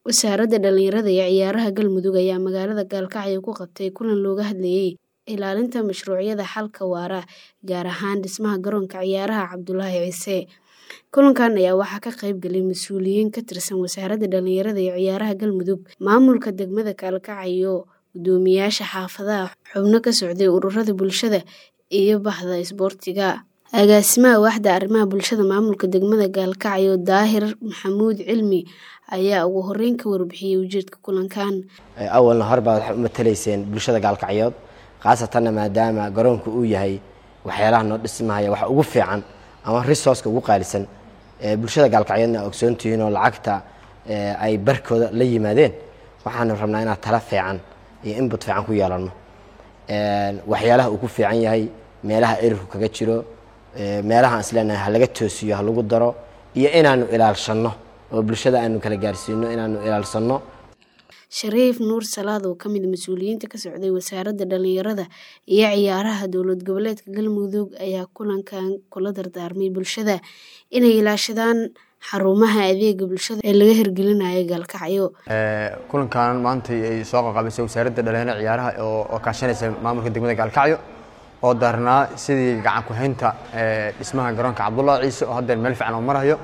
Wasaaradda Dhallinyarada iyo Ciyaaraha Galmudug ayaa magaalada Gaalkacyo ku qabtay kulan looga hadlayay ilaalinta mashruucyada xalka waara, gaar ahaan dhismaha garoonka ciyaaraha Cabdulaahi Ciise. Kulankan ayaa waxaa ka qayb galay mas'uuliyiin ka tirsan Wasaaradda Dhallinyarada iyo Ciyaaraha Galmudug, maamulka degmada Gaalkacyo, guddoomiyaasha xaafadaha, xubno ka socday ururada bulshada, iyo bahda isboortiga. Agaasimaha Waaxda Arrimaha Bulshada Maamulka Degmada Gaalkacyo, Daahir Maxamuud Cilmi, ayaa ugu horeyn ka warbixiyay ujeedka kulankan. awalna hore baad waxaad u matalayseen bulshada gaalkacyood khaasatanna maadaama garoonka uu yahay waxyaalaha noo dhismahaya waxa ugu fiican ama resourceka ugu qaalisan ee bulshada gaalkacyoodna aa ogsoontihiin oo lacagta ay barkooda la yimaadeen waxaanu rabnaa inaad tala fiican iyo input fiican ku yeelano waxyaalaha uu ku fiican yahay meelaha erirku kaga jiro meelaha aan isleenahay ha laga toosiyo ha lagu daro iyo inaanu ilaalshanno oo bulshada aanu kala gaarsiino inaanu ilaalsanno Shariif Nuur Salaad oo ka mid mas'uuliyiinta ka socday Wasaaradda Dhallinyarada iyo Ciyaaraha Dowlad Goboleedka Galmudug ayaa kulankan kula dardaarmay bulshada inay ilaashadaan xarumaha adeegga bulshada ee laga hirgelinayo Gaalkacyo. kulankan maanta ay soo qaqabisay wasaaradda dhalinyarada ciyaaraha oo oo kaashanaysa maamulka degmada Gaalkacyo oo daarnaa sidii gacan ku haynta dhismaha garoonka Cabdullaahi Ciise oo hadda meel fiican oo marayo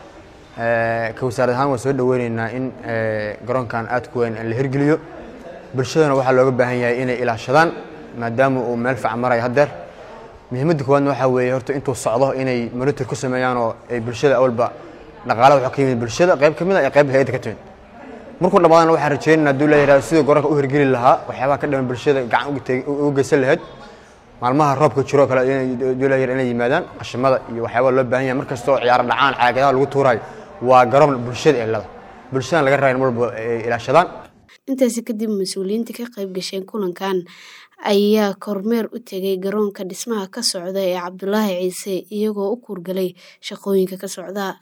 ka wasaarad ahaan waan soo dhaweyneynaa in garoonkan aad ku weyn la hirgeliyo bulshadana waxaa looga baahan yahay inay ilaashadaan maadaama uu meel fiican marayo haddeer muhiimadda koowaadna waxaa weeye horta intuu socdo inay monitor ku sameeyaan oo ay bulshada awalba dhaqaalaha waxaa ka yimid bulshada qayb ka mid ah iyo qayb hay'adda ka timid markuu dhamaadana waxaan rajeynaynaa hadduu leeyahay sidii garoonka u hirgeli lahaa waxyaabaha ka dhiman bulshada gacan uga geysan lahayd maalmaha roobka jiro kale hadduu leeyahay inay yimaadaan qashimada iyo waxyaabaha loo baahan yahay markastoo ciyaaro dhacaan caagadaha lagu tuurayo waa garoon bulshada ee lada bulshadana laga rabaa in mar walba ay ilaashadaan Intaasi kadib mas'uuliyiinta ka qayb gashay kulankan ayaa kormeer u tegay garoonka dhismaha ka socda ee Cabdulaahi Ciise iyagoo u kuurgalay shaqooyinka ka socda.